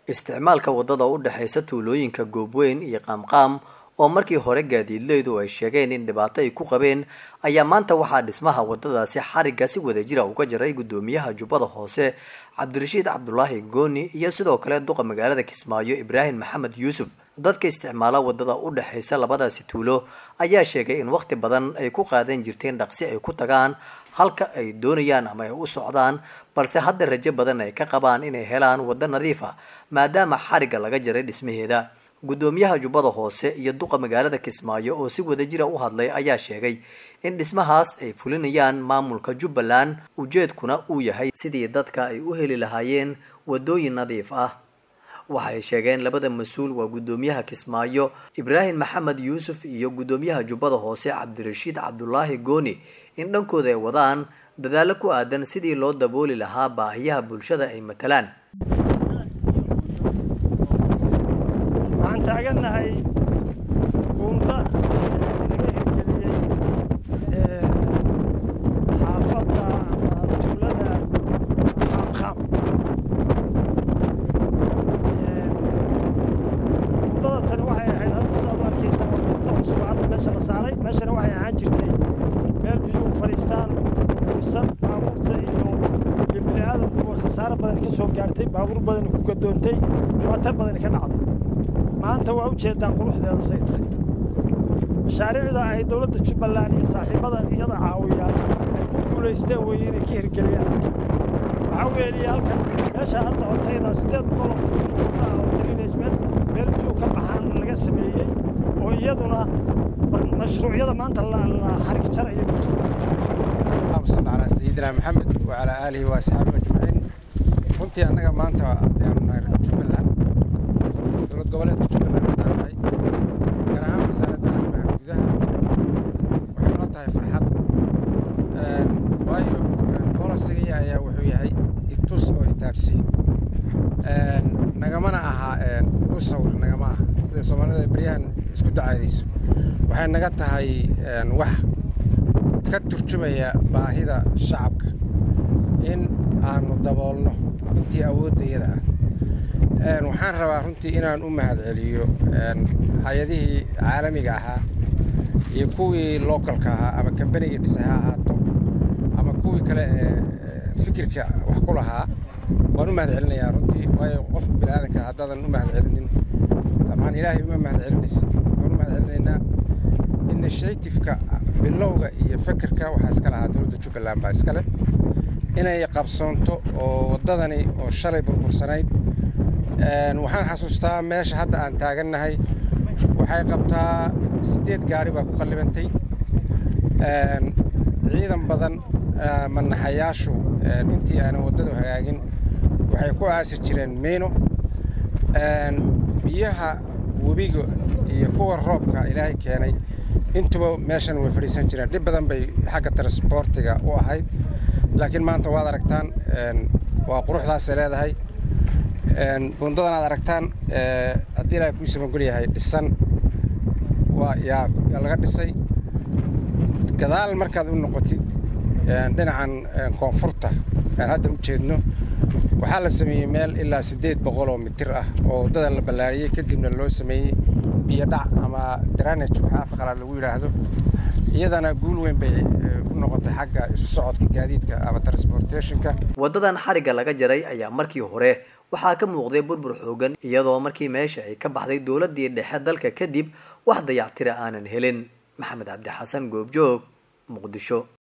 isticmaalka waddada u dhexaysa tuulooyinka goobweyn iyo qaamqaam oo markii hore gaadiidleydu ay sheegeen in dhibaato ay ku qabeen ayaa maanta waxaa dhismaha waddadaasi xarigga si wadajira uga jaray guddoomiyaha jubbada hoose cabdirashiid cabdulaahi gooni iyo sidoo kale duqa magaalada kismaayo ibraahim maxamed yuusuf dadka isticmaala waddada u dhexaysa labadaasi tuulo ayaa sheegay in wakhti badan ay ku qaadan jirteen dhaqsi ay ku tagaan halka ay doonayaan ama ay u socdaan balse hadda rajo badan ay ka qabaan inay helaan waddo nadiif ah maadaama xarigga laga jaray dhismaheeda guddoomiyaha jubbada hoose iyo duqa magaalada kismaayo oo si wadajira u hadlay ayaa sheegay in dhismahaas ay fulinayaan maamulka jubbaland ujeedkuna uu yahay sidii dadka ay u heli lahaayeen waddooyin nadiif ah waxay sheegeen labada mas-uul waa guddoomiyaha kismaayo ibraahim maxamed yuusuf iyo guddoomiyaha jubbada hoose cabdirashiid cabdulaahi gooni in dhankooda ay wadaan dadaallo ku aadan sidii loo dabooli lahaa baahiyaha bulshada ay matalaan waxaan taagannahay buunda laga hirgeliyey xaafadda ama tuulada qaamqaam buundada tani waxay ahayd hadda sidaad u arkaysa waa buundo cusub hadda meesha la saaray meeshana waxay ahaan jirtay meel biyuhu fadhiistaan burbursan baabuurta iyo iyo bini'aadankuba khasaaro badan ka soo gaartay baabuur badan ku gadoontay dhibaato badan ka dhacday maanta waa u jeedaan quruxdeeda say tahay mashaariicda ay dowladda jubbaland iyo saaxiibada iyada caawiyaan ay ku guulaysteen weeye inay ka hirgeliyaan halkan waxaa weeliya halkan meesha hadda hortayda siddeed boqol oo mitir wadda ah oo drainage meel meel biyuu ka baxaan laga sameeyey oo iyaduna mashruucyada maanta la xarig jar ayay ku jirta اللهم صل على سيدنا محمد وعلى آله وأصحابه أجمعين runtii annaga maanta haddaanu nahay jubbaland dowlad goboleedka jubbaland haddaan nahay gaar ahaan wasaaradda arrimaha gudaha waxay noo tahay farxad waayo boolasagaya ayaa wuxuu yahay itus oo itaabsi nagamana aha igu sawir nagama aha sida soomaalida beryahan isku dacaadayso waxay naga tahay wax ka turjumaya baahida shacabka in aanu daboolno intii awooddayada ah waxaan rabaa runtii inaan u mahadceliyo hay-adihii caalamiga ahaa iyo kuwii localka ahaa ama kambanigii dhisay ha ahaato ama kuwii kale ee fikirka wax ku lahaa waan u mahadcelinayaa runtii waayo qofka bini aadanka haddaadan u mahadcelinin dabcan ilaahay uma mahadcelinaysid waan u mahadcelinaynaa initiativeka bilowga iyo fekerka waxaa iska lahaa dowladda jubbaland baa iskale inay qabsoonto oo waddadani oo shalay burbursanayd waxaan xasuustaa meesha hadda aan taagannahay waxay qabtaa siddeed gaari baa ku qallibantay ciidan badan manaxayaashu intii aanan waddadu hagaagin waxay ku aasi jireen miino biyaha webiga iyo kuwa roobka ilaahay keenay intuba meeshan way fadhiisan jireen dhib badan bay xagga transboortiga u ahayd laakiin maanta waad aragtaan waa quruxdaasay leedahay buundadan aad aragtaan haddii ilaahay kuu samagol yahay dhisan waa yaa laga dhisay gadaal markaad u noqotid dhinacan koonfurta aan hadda u jeedno waxaa la sameeyey meel ilaa siddeed boqol oo mitir ah oo waddada la ballaariyey kadibna loo sameeyey biyo dhac ama dranage waxaa afqalaad lagu yidhaahdo iyadana guul weyn bay u noqotay xagga isu socodka gaadiidka ama transportationka waddadan xarigga laga jaray ayaa markii hore waxaa ka muuqday burbur xoogan iyadoo markii meesha ay ka baxday dowladdii dhexe dalka kadib wax dayactira aanan helin maxamed cabdi xasan goobjoog muqdisho